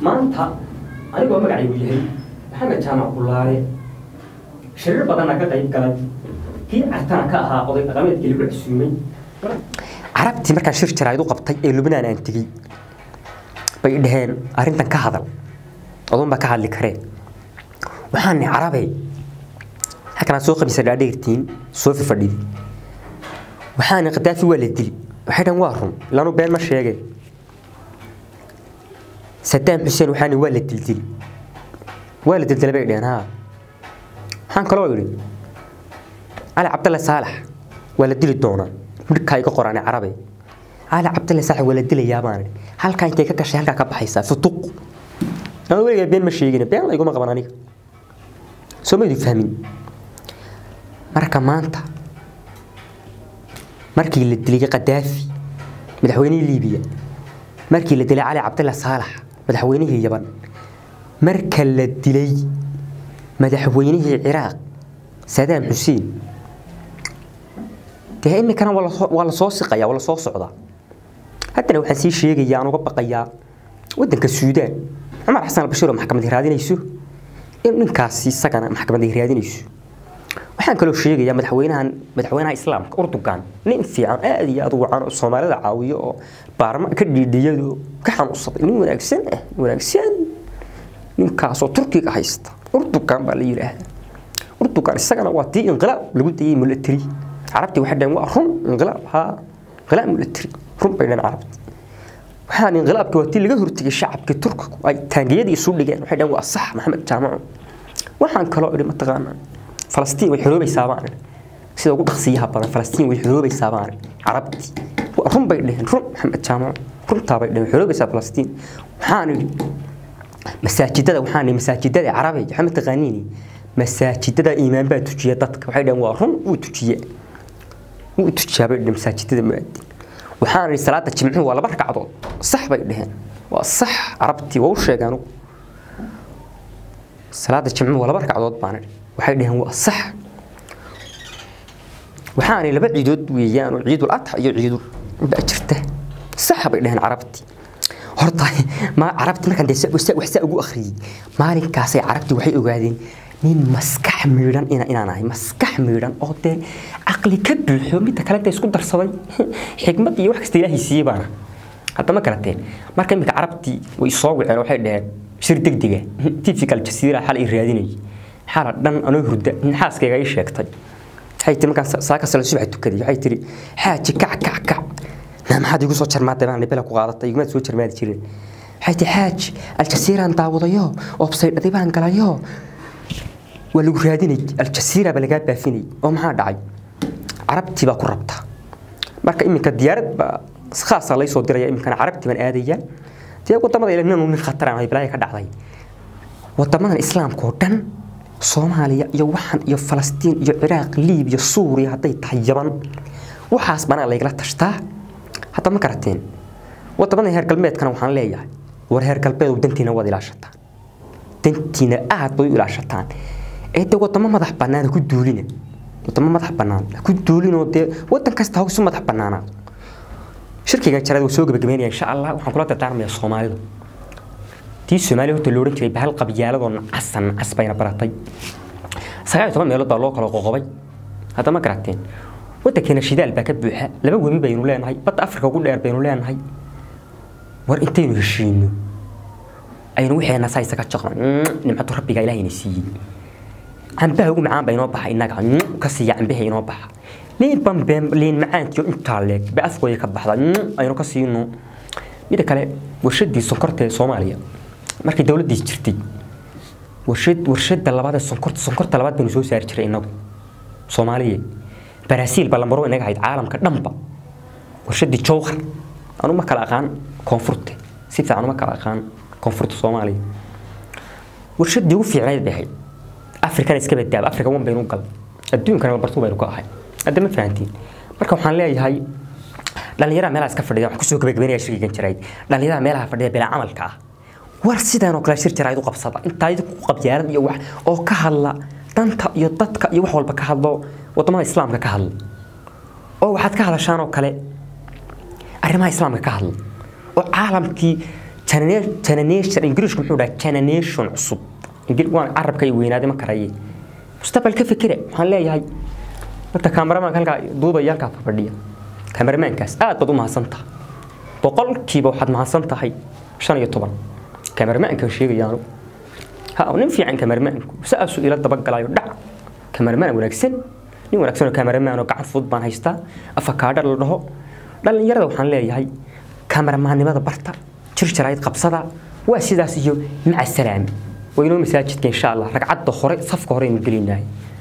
maanta anigoo magacaygu yahay maxamed jaamac bulaale shirir badanna ka qayb galay kii cartana ka ahaa oday dhaqameedkii lagu casuumay carabtii markaan shir jaraa'id u qabtay ee lubnaan aan tegey bay dhaheen arrintan ka hadal adoon baa ka hadli karee waxaan nihi carabey halkanaa soo qabisa dhaadheertiin soo fifadhidi waxaan nihi qadaafi waa la dili waxay dhahan waa run ilaanu been ma sheege sadaam xuseen waxaan nihi waa la dildili waa la dildilay bay dhaheen haa waxaan kaloo idhi cali cabdalle saalax waa la dili doonaa midhkaa iga qoraane carabe cali cabdalle saalax waa la dilayaa baan idhi halkaa intay ka gashay halkaa ka baxaysaa futuq ama weligaa been ma sheegin been layguma qaban aniga soo maydu fahmin marka maanta markii la dilay qadaafi madaxweynihii liibiya markii la dilay cali cabdalle saalax madaxweynihii yaban marka la dilay madaxweynihii ciraaq sadaam xuseen dee iminkana waa la soo siqaya waa la soo socdaa haddana waxaan sii sheegayaa aan uga baqayaa waddanka suudaan cumar xasan albashiir oo maxkamad raadinayso in ninkaasi isagana maxkamad raadinayso waxaan kaloo sheegayaa madaxweynahan madaxweynaha islaamka urdugan nin fiican aad iyo aad u wacan oo soomaalida caawiyo oo baarma ka dhiidhiyado ka xanuunsaday nin wanaagsan ah wanaagsan ninkaasoo turkiga haysta urdugan baa la yidhaahdaa urdugan isagana waa tii inqilaab lagu dayay mulatiri carabtii waxay dhaheen waa run inqilaab haa inqilaab mulatiri run bay dhaheen carabti waxaan inqilaabkii waa tii laga hortegay shacabkii turkigu ay taangiyadii isu dhigeen waxay dhaheen waa sax maxamed jaamaco waxaan kaloo idhi mataqaanaa falastiin way xoroobaysaa baan idhi sida ugu dhaqsiyaha badan falastiin way xoroobaysaa baan idhi carabtii run bay dhaheen run maxamed jaamaco runtaa bay dhaheen xoroobaysaa falastiin waxaan idhi masaajidada waxaan masaajidada carabi waxaa mataqaaniini masaajidada iimaan baa tujiya dadka waxay dhaheen waa run wuu tujiye wuu tujiyaa bay dhaheen masaajidada muaadin waxaan idhi salaada jimcuhu waa laba ragcadood sax bay dhaheen waa sax carabtii waa u sheegay anugu salaada jimcuhu waa laba ragcadood baan idhi waxay dhaheen waa sax waxaan idhi laba ciidood weeyaan oo ciidul adxa iyo ciidul baa jirta sax bay dhaheen carabtii horta ma carabti markaan dee wax saa ugu akhriyey maalinkaasay carabti waxay ogaadeen nin maskax miidhan inaan ahay maskax miidhan oo dee caqli ka buuxo midda kale dee isku darsaday xikmad iyo wax kasta ilaahay siiyey baana hadda ma garateen marka iminka carabtii way soo waceen waxay dhaheen shir degdega tifikal jasiira xal i raadinayay xala dhan anoo hurda xaaskayga ii sheegtay waxay tiri markaan saaka sala subax tukaday waxay tiri xaaji kac kac kac maxaad igu soo jarmaatay baan bela ku qaadatay igumaad soo jarmaadi jirin waxay tii xaaj aljasiiraan daawadayo obsaydhadi baan galayo waa lagu raadinay aljasiira baa lagaa baafinay oo maxaa dhacay carabtii baa ku rabta marka iminka diyaarad baa khaasa lay soo diraya iminkana carabtii baan aadaya dee wadamada ila nin nin khatar aan bilaaya ka dhacday wadamadan islaamka oo dhan soomaaliya iyo waxan iyo falastiin iyo ciraaq liibiya suuriya hadday tahay yaban waxaas banaa laygala tashtaa hadda ma garateen wadamada heer galbeedkana waxaan leeyahay war heer galbeedu dantiina waad ilaashataan dantiina aad bay u ilaashataan ee dee wadamo madax bannaan ku duulina wadamo madax bannaan ku duulinoo dee wadan kasta hawsu madax bannaanaa shirkigan jaraad wuu soo gabagabeynaya insha allah waxaan kula dardaarmayaa soomaalida tii soomaaliya horta lo odhan jiray bahal qabyaaladoo nacasan nacas bayna baratay sagaal iyo toban meelood baa loo kala qoqobay hadda ma garateen waddankeena shidaal baa ka buuxa laba webi baynu leenahay badda afrika ugu dheer baynu leenahay war intaynu heshiino aynu wixeena saa isaga jaqno nimcadu rabbiga ilaahayna siiyey cambaha ugu macaan baa inoo baxa innaga ka siiya cambaha inoo baxa liin bambeen liin macaankiyo intaa leeg ba afkooda ka baxda aynu ka siino mida kale warshadii sonkorta ee soomaaliya markii dowladdiis jirtay warshad warshada labaad ee sonkorta sonkorta labaad baynu soo saari jiray innagu soomaaliya برازيل بلا مرو إنك هيد عالم كدنبا ورشدي جوهر أنا ما كلا أقان كونفورت سيف أنا ما كلا أقان كونفورت الصومالي ورشدي وفي عناية بهاي أفريقيا نسكب الداب أفريقيا وين بينو قل الدنيا كانوا برتو بينو كاهاي هذا ما فهمتين marka waxaan leeyahay dhalinyarada meelaha iska fadhiya waxaan kusoo gabagabeynaya shirkigan jirayd dhalinyarada meelaha fadhiya bilaa camalka ah war sidaan oo kale shir jirayd u qabsada intaa idinku qabyaalad iyo wax oo ka hadla danta iyo dadka iyo wax walba ka hadlo wadamada islaamka ka hadla oo waxaad ka hadashaan oo kale arrimaha islaamka ka hadla oo caalamkii generation ingiriishku muxuu dhaha generation cusub waan carabka ay weynaaday ma karaye mustaqbal ka fikire waxaan leeyahay horta kaamaramanka halkaa duubaya halkaa fadhiya kaamaramaankaas aad baad u mahadsantaha boqolkiiba waxaad mahadsan tahay shan iyo toban kaamaramaankan sheegayaanu ha nin fiican kaamaramaanku saasuu ila dabagalayo dhac kaamarmaan wanaagsan nin wanaagsan oo kaamaramaan oo gacan fudud baan haystaa afakaadha la dhaho dhallinyarada waxaan leeyahay kaamaramaannimada barta jirjarayd qabsada waa sidaas iyo maca salaami waynoo masaajidka insha allah ragcadda hore safka hore aynu gelinahay